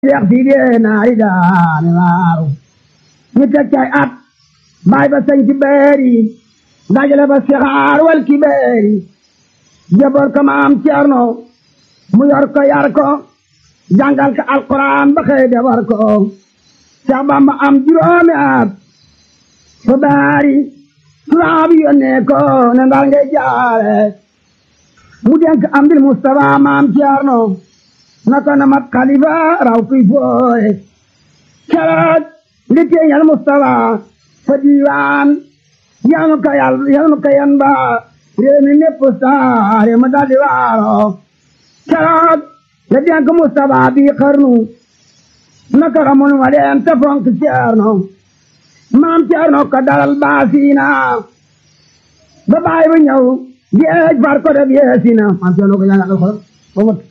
Seex Sidiye naari daane waaru ñu teg cay at baay ba sañ ci beeri dajale ba sixaar wal ki beeri jaboor ko maam Ceerno mu yor ko yar ko jàngal ko alquran ba xëy defar ko Seex Bamba am juróomi at fa baari tubaab yónnee ko ne ndar ngay jaare mu denk am dil Mustafa maam Ceerno naka na mat xalifa raw kuy fooye keroog li teeñal Mustafa fa diiwaan yanu ka yal yanu ka yan ba réew mi népp saare ma daldi waaro keroog la denk Mustafa bi xarnu naka ramon wa leen te fonk Ceerno maam Ceerno ko dalal baasiina ba baay bu ñëw géej far ko def yeesina maam Ceerno ko jàngal alxuraan ba mot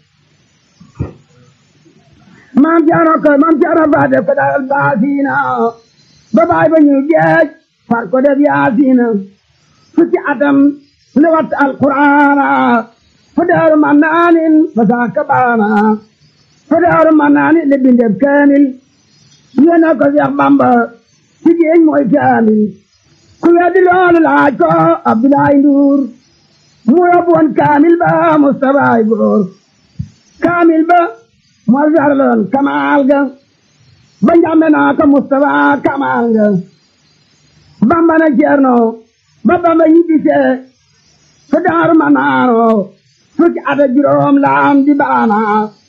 maam Ceerno ko maam Ceerno fa def ko dalal baasiina ba baay bu ñëw géej far ko def yaasiina fukki atam li wat alquraana fu daaru ma naanin fa saaka baana fu daaru ma naanin li bindeb kaamil yéena ko Seex Bamba ci géej mooy kaamil ku weddi loolu laaj ko Abdoulaye Ndour mu yóbbu woon kaamil ba Mustafa ay góor kaamil ba moo sarloon kamaal ga ba njàmbe naa ko Mustafa kamaal ga Bamba na Ceerno ba Bamba ñibbisee fa daaru ma naano fukki at ak juróom la am di baana